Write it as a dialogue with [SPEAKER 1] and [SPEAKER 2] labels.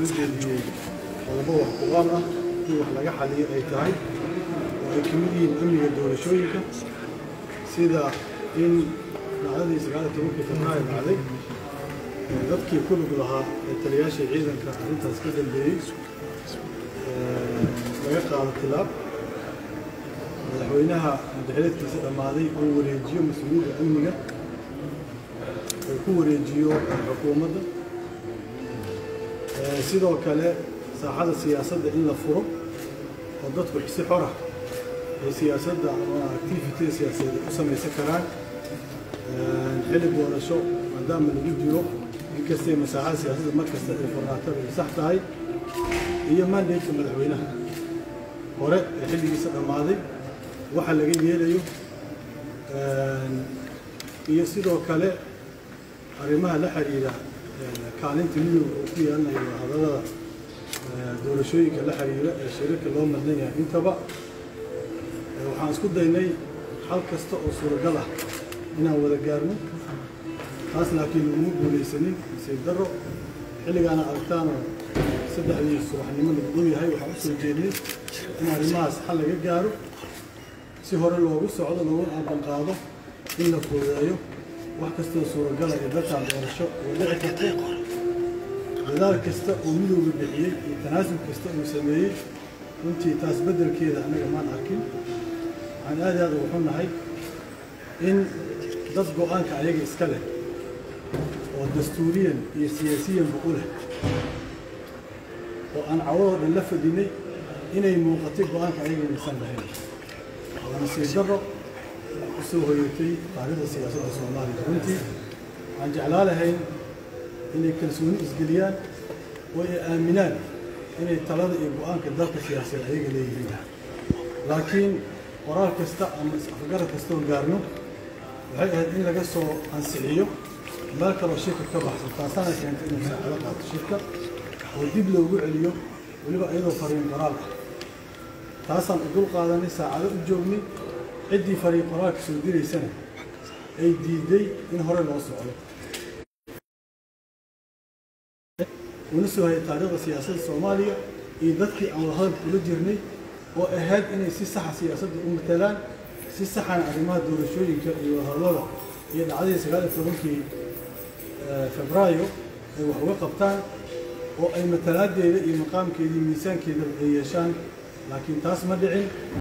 [SPEAKER 1] soo jeediyey qodobbo wax ku-ool ah in wax laga xaliyo ay tahay oo ay ka mid yihiin amniga doorashooyinka sida in dhacdadii sagaal iyo tobankii februaayo dhacday dadkii ku lug lahaa ee taliyaashii ciidanka arrintaas ka dambeeyey laga qaado tilaab madaxweynaha madaxeledkiisa dhammaaday uu wareejiyo mas-uuliyadda amniga uu ku wareejiyo xukuumadda sidoo kale saaxada siyaasadda in la furo oo dadku si xora ay siyaasadda ama activity siyaasadeed u samaysan karaan xilli doorasho maadaama lagu jiro inkastay masaaxada siyaasadda markasta ay furnaatada ay sax tahay iyo mandatka madaxweynaha hore ee xilligiisa dhammaaday waxa laga yeelayo iyo sidoo kale arrimaha la xiriira kaalinta midowga uu ku yeelanayo hadallada doorashooyinka la xiriira ee shariirka loo madnan yahay intaba waxaan isku daynay hal kasta oo suuragal ah inaan wada gaarno taas laakiin uma guulaysanin nasiib darro xilligaana aragtaanoo saddexdii subaxnimo lagu dhow yahay waxaan u soo jeednay in arrimahaas xal laga gaaro si hore loogu socdo loogu aqalqaado in la fududeeyo wax kastoo suuragala ee dalkan doorasho oo dhici karto dadaal kasta uu midowga bixiyey iyo tanaasub kasta uu sameeyey runtii taas beddelkeeda annaga maan arkin waxaan aad aad ugu xunnahay in dad go-aanka ayaga iska leh oo dastuuriyan iyo siyaasiyanba u leh oo aan cawadoo dhan la fadhinay inay muuqatay go-aanka ayaga inaysan lahayn waa nasiib darro u soo hoyatay taariikhda siyaasadda soomaaliya runtii waxaan jeclaa lahayn inay kalsooni isgeliyaan oo ay aaminaan inay talada iyo go-aanka dalka siyaasadeed ayaga leeyihiin laakiin qoraal kasta ama is-afgarad kastoo gaarno waxay ahayd in laga soo ansixiyo meel kaloo shirka ka baxsan taasaana keentay inuu saacado qaato shirka oo dib loogu celiyo weliba iyadoo fariin qoraal ah taasaan u dul qaadanay saacado u joognay ciddii fariin qoraalka soo diraysana ay diiday in hore loo socdo una soo hayay taariikhda siyaasadda soomaaliya iyo dadkii aan wadahadalka ula jirnay oo ahayd inay si saxa siyaasadda u matalaan si saxana arrimaha doorashooyinka iyo wadahadlada iyo dhacdadii sagaal iyo tobankii febraayo ay wax uga qabtaan oo ay matalaadeeda iyo maqaamkeeda iyo miisaankeedaba ay yeeshaan laakiin taas ma dhicin